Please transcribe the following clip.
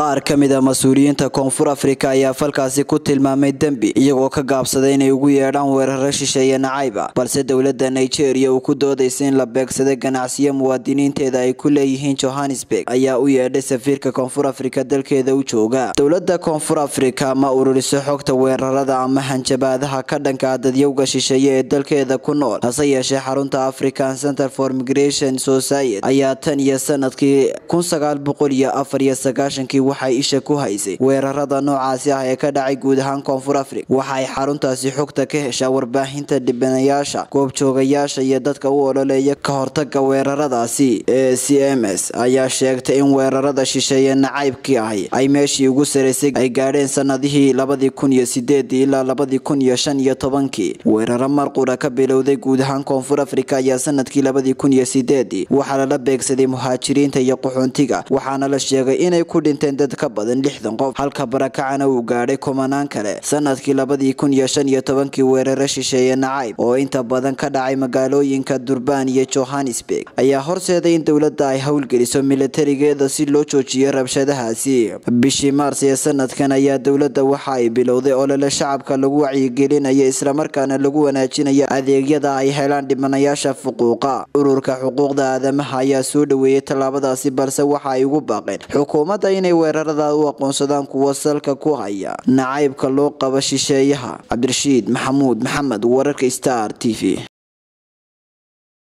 qaar ka mid a mas-uuliyiinta koonfur afrika ayaa falkaasi ku tilmaamay dembi iyagoo ka gaabsaday inay ugu yeedhaan weeraro shisheeye nacayba balse dowladda nigeria uu ku doodaysa in la beegsaday ganacsiyo muwaadiniinteeda ay ku leeyihiin johannesburg ayaa u yeedhay safiirka koonfur afrika dalkeeda u jooga dowladda koonfur afrika ma ururiso xogta weerarada ama hanjabaadaha ka dhanka dadyowga shisheeye ee dalkeeda ku nool hase yeeshee xarunta african center for migration society ayaa tan iyo sanadkii kun sagaal boqol iyo afar iyo sagaashankii waxay isha ku haysay weerarada noocaasi ah ee ka dhacay guud ahaan koonfur afrika waxaay xaruntaasi xogta ka heshaa warbaahinta dhibanayaasha goobjoogayaasha iyo dadka u ololeeya ka hortaga weeraradaasi ee c m s ayaa sheegtay in weerarada shisheeye nacaybkii ahi ay meeshii ugu saraysay ay gaadheen sanadihii labadii kun iyo sideedii ilaa labadii kun iyo shan iyo tobankii weeraro marqura ka bilowday guud ahaan koonfur afrika ayaa sanadkii labadii kun iyo sideedii waxaa lala beegsaday muhaajiriinta iyo qaxoontiga waxaana la sheegay inay ku dhinteen dad ka badan lixdan qof halka barakacana uu gaadhay kumanaan kale sanadkii labadii kun iyo shan iyo tobankii weeraro shisheeye nacayb oo inta badan ka dhacay magaalooyinka durbaan iyo johannesburg ayaa horseeday in dowladda ay howlgeliso milatarigeeda si loo joojiyo rabshadahaasi bishii maars ee sanadkan ayaa dowladda waxa ay bilowday olole shacabka lagu wacyigelinayo islamarkaana lagu wanaajinayo adeegyada ay helaan dhibanayaasha fuquuqa ururka xuquuqda aadamaha ayaa soo dhaweeyay tallaabadaasi balse waxa ay ugu baaqeen xukuumadda inay weerarada u aqoonsadaan kuwa salka ku haya nacaybka loo qabo shisheeyaha cabdirashiid maxamuud maxamed wararka star t v